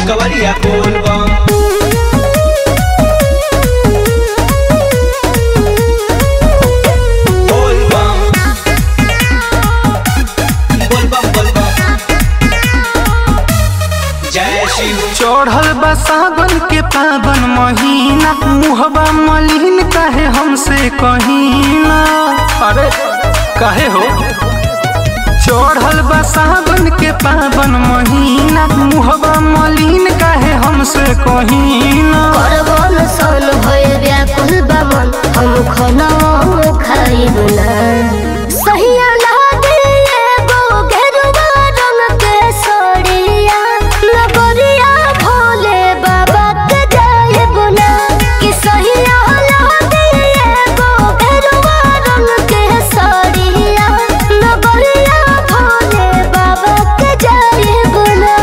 कवरिया बोल बम बोल बम बोल बम बोल बम जय शिव चढ़ल बा सावन के पावन महीना मुहबा मलिन काहे हमसे कहीना अरे काहे हो चढ़ल बा सावन के पावन महीना मुहबा मलिन काहे हमसे कहीना करबन सन भय व्याकुल बमन हम खना खाइब ना सहिया लागे एगो गेरुआ रंग के सड़िया नगरिया भोले बाबा के जाइब ना कि सहिया लागे एगो गेरुआ रंग के सड़िया नगरिया भोले बाबा के जाइब ना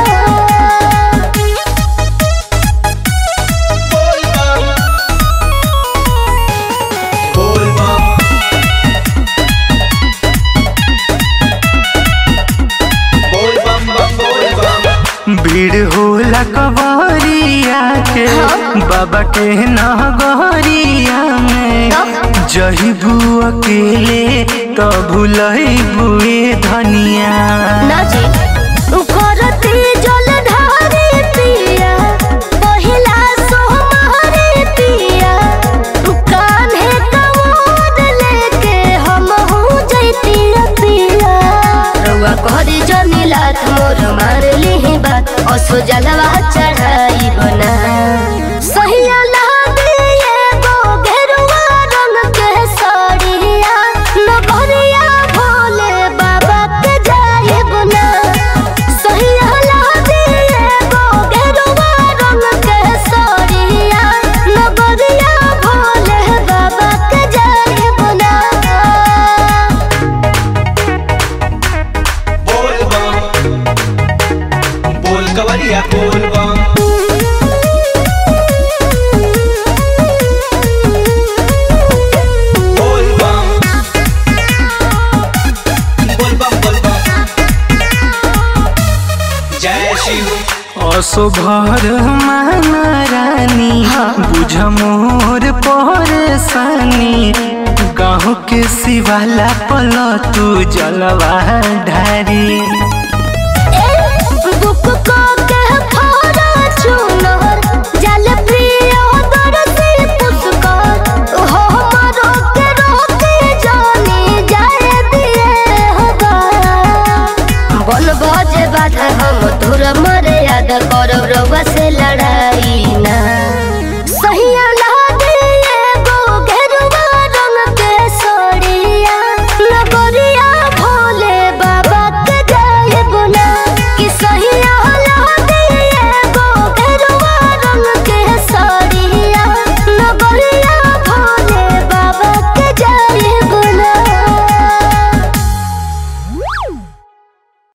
बोल बम बोल बम बोल बम बम बोल बम भीड़ होला कवरिया के बाबा के नगरिया में जहिबू अकेले तो भूलई बुए धनिया नाची करती जलधारी पिया पहिला सोहमारी पिया कान्हे कमोद लेके हम हूँ जैती पिया रउआ कहरी जमीलात मोर मार ली बात असो जलवा चढ़ाई बना सहिया लागे एगो गेरुआ रंग के साड़िया नगरिया भोले बाबा के जाइब ना सहिया लागे एगो गेरुआ रंग के साड़िया नगरिया भोले बाबा के जाइब ना बोल बम बोल कवरिया बोल बम बोल बम बोल बम बोल बम जय शिव असो भर माना रानी बुझ मोर परेशानी गाँव के शिवाला पल तू जलवा ढारी बुक को के फारा चुनर जल प्रिय दरसी पुष्कर हो मरो के रोके जानी जाए दिए होगा बन बजे बाधा हम तोर मर्यादा करब रउआ से लड़ाई